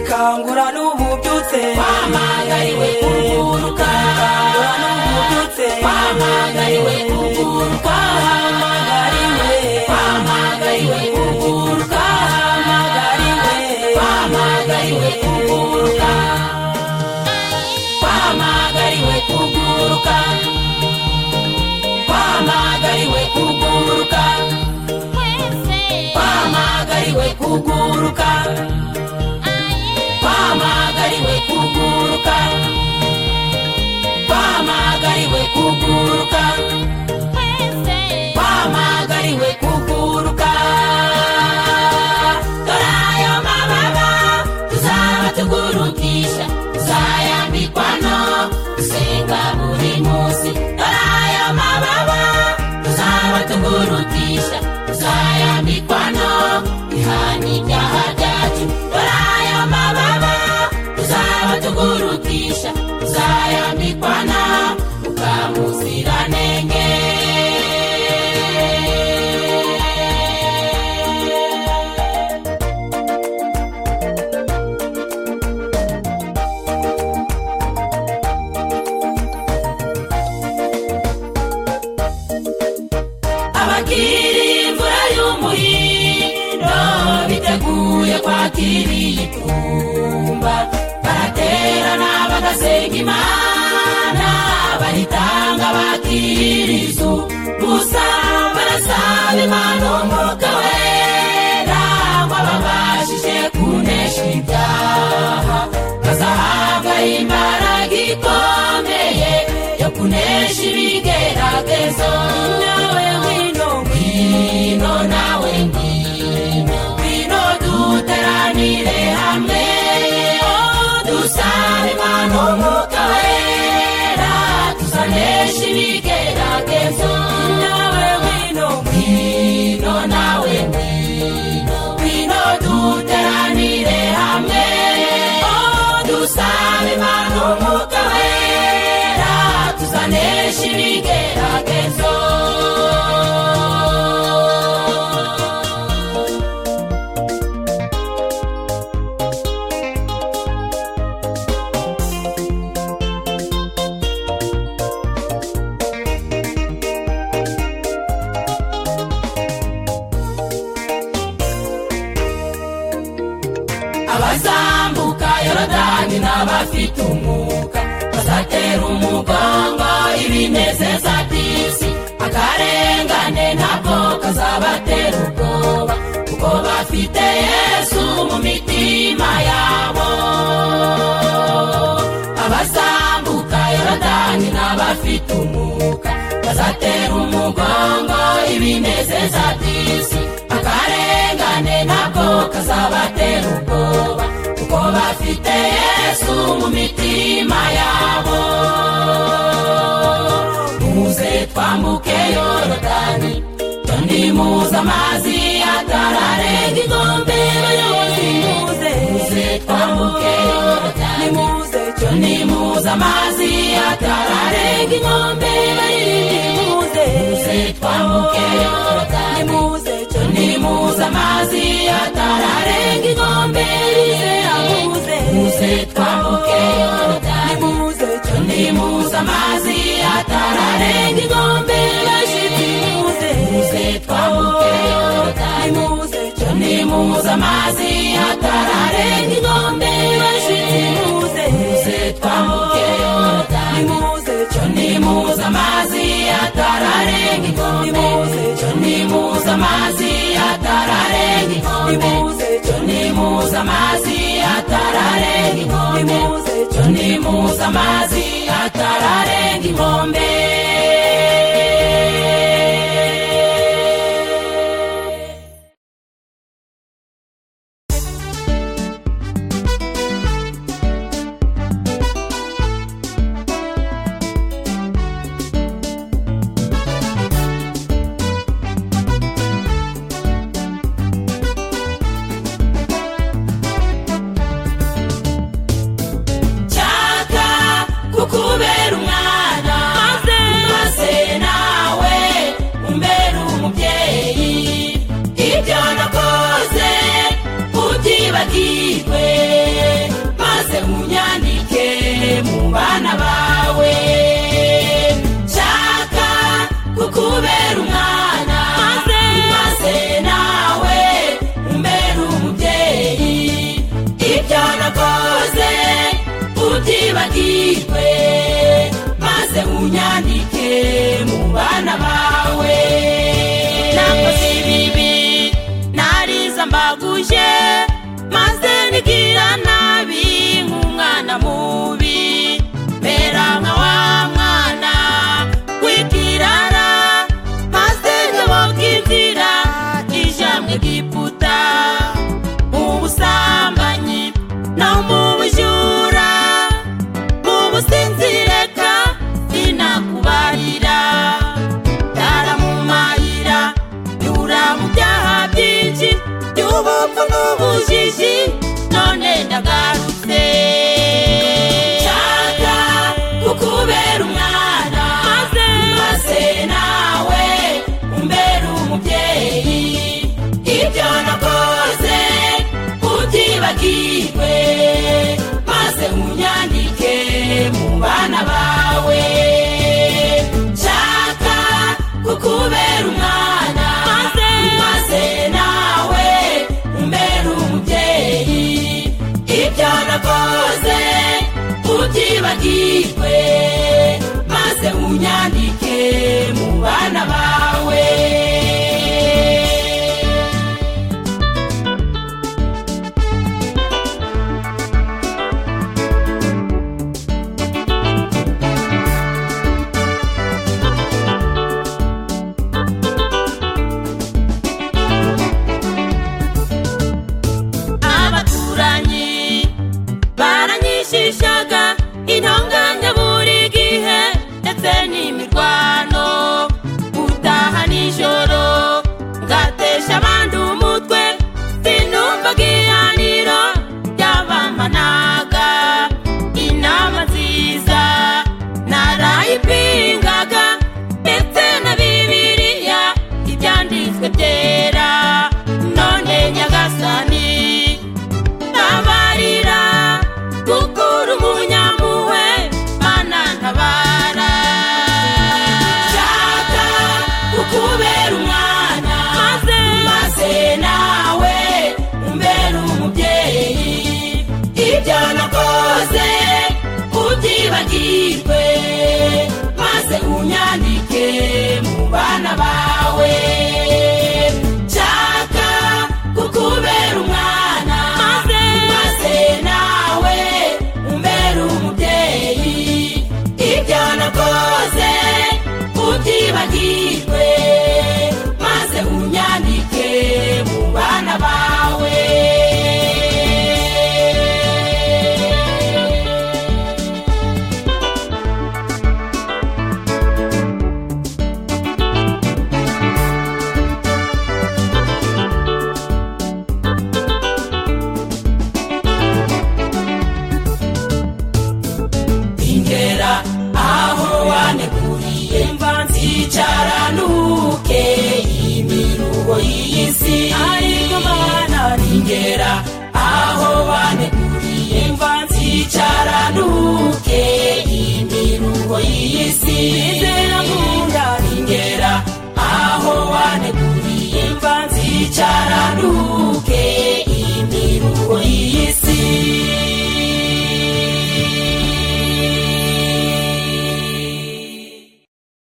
kangura n'ubu ubyutse wamagariwe kuguruka kangura n'ubu ubyutse wamagariwe kuguruka hamagariwe wamagariwe kuguruka hamagariwe wamagariwe kuguruka wamagariwe kuguruka wamagariwe kuguruka wamagariwe kuguruka wamagariwe kuguruka wamagariwe kuguruka wamagariwe kuguruka dore ayo mababa tuzaba tugurukisha tuzayambikwa no gusenga buri munsi dore ayo mababa tuzaba tugurukisha tuzayambikwa no ihana ibyaha byacu dore ayo mababa tuzaba tugurukisha tuzayambikwa na mukamuziranenge abakiri imvura y'umuhindo biteguye kwakira iyitumba baraterana bagasenga imana bayitanga bakira izu gusa barasaba imana umwuka wera ngo ababashije kunesha ibyaha bazahabwa imbaraga ikomeye yo kunesha ibigeragezo nawe ngwino ngwino nawe ngwino ngwino duteranire hamwe oh, dusabe imana umwuka wera tusanesha ibigeragezo nawe ngwino ngwino nawe ngwino ngwino duteranire hamwe oh, dusabe imana umwuka wera tusanesha ibigeragezo abazambuka yorodani n'abafite umwuka bazatera umugongo ibinezeza by'isi akarengane ntabwo kazabatera ubwoba kuko bafite yesu mu mitima yabo abazambuka yorodani n'abafite umwuka bazatera umugongo ibinezeza by'isi akarengane ntabwo kazabatera ubwoba kuko bafite yesu mu mitima yabo muze twambuke yorodani tundi muze amazi atararenga inkombe bayobozi muze muze twambuke yorodani nimuze tundi muze amazi atararenga inkombe nimuze bayobozi muze twambuke yorodani nimuze nimuze amazi atararenga inkombe nimuze muze twambuke yorodani nimuze nimuze amazi atararenga inkombe nimuze muze twambuke yorodani nimuze nimuze amazi atararenga inkombe nimuze muze twambuke yorodani nimuze nimuze amazi atararenga inkombe nimuze amazi atararenga inkombe nimuze nimuze amazi atararenga inkombe nimuze nimuze amazi atararenga inkombe nshaka kukubera umwana maze nawe umbera umubyeyi ibyo nakoze ubyibagirwe maze unyandike mu bana bawe nshaka kukubera umwana maze maze nawe umbera umubyeyi ibyo nakoze ubyibagirwe maze unyandike mu bana bawe nakoze ibibi nariza mbaguje maze nigira nabi nk'umwana mubi mbera nka wa mwana w'ikirara maze nyoboka inzira ija mu egiputa mu busambanyi no mu bujura mu businzireka sinakubarira ndaramumayira nyura mu byaha byinshi by'ubupfu n'ubujiji none ndagarutse nshaka kukubera umwana maze maze nawe umbera umubyeyi ibyo nakoze ubyibagirwe maze unyandike mu bana bawe nshaka kukubera umwana maze maze nawe umbera umubyeyi ibyo nakoze ubyibagirwe maze unyandike mu bana bawe abaturanyi baranyishishaga intonganya buri gihe ndetse n'imirwano gutaha nijoro ngatesha abandi umutwe sinumvaga ihaniro ryabamanaga inama nziza narayipingaga ndetse na bibiriya ibyanditswe byera none nyagasani ntabarira kuko uri umunyampuhwe mana ntabara nshaka kukubera umwana maze maze nawe umbera umubyeyi ibyo nakoze ubyibagirwe maze unyandike mu bana bawe nshaka kukubera umwana maze maze nawe umbera umubyeyi ibyo nakoze ubyibagirwe maze unyandike mu bana bawe ingera aho waneguriye mva nzicara nuke imiruho y'isi